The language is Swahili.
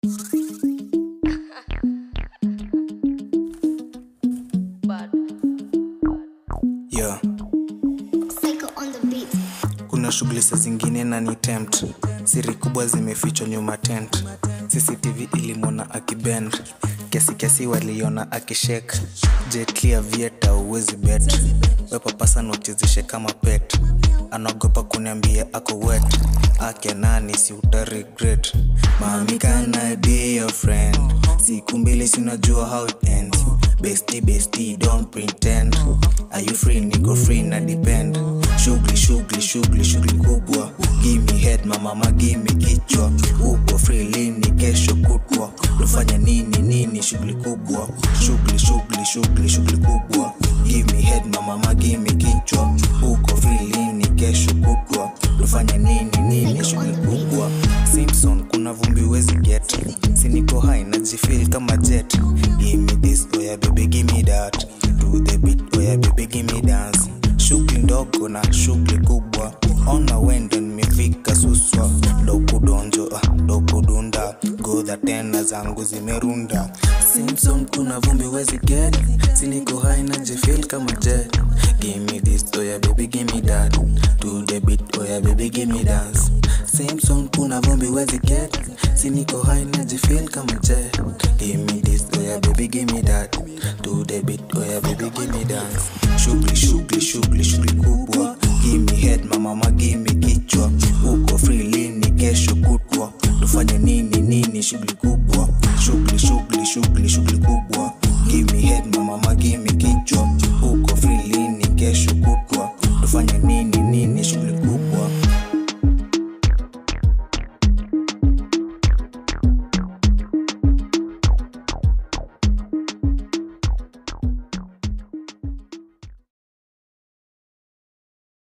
yeah. Psycho on the beat. kuna shughuli sa zingine na ni tempt siri kubwa zimefichwa nyuma tent cctv ilimwona akibend kiasi kiasi waliona akishek jetlia vieta uwezi bet wepapasa nochezeshe kama pet anaogopa kuniambia ako wet ake nani si uta regret mami can I be your friend siku mbili sinajua how it ends bestie bestie don't pretend are you free niko free na depend shughuli shughuli shughuli shughuli kubwa gimme head mamama gimme kichwa uko free lini kesho kutwa tufanya nini nini shughuli kubwa shughuli shughuli shughuli shughuli kubwa gimme head mamama gimme kichwa uko free lini kesho kutwa tufanya nini nini shughuli kubwa simpson kuna vumbi wezi get siniko hai najifil kama jet gimme this oya baby gimme that to the beat oya baby gimme dance shughuli ndogo na shughuli kubwa ona wendo nimefika suswa dokudonjo ah, dokudunda godha tena zangu zimerunda simpson kuna vumbi wezi get siniko hai najifil kama jet gimme this oya baby gimme that to the beat oya baby gimme dance simpson kuna vumbi wezi get siniko hai najifil kama jet gimme this oya baby gimme that to the beat oya baby gimme dance shughuli shughuli shughuli shughuli kubwa gimme head mamama gimme kichwa uko free lini kesho kutwa tufanye nini nini shughuli kubwa shughuli shughuli shughuli shughuli kubwa gimme head mamama gimme kichwa uko free lini kesho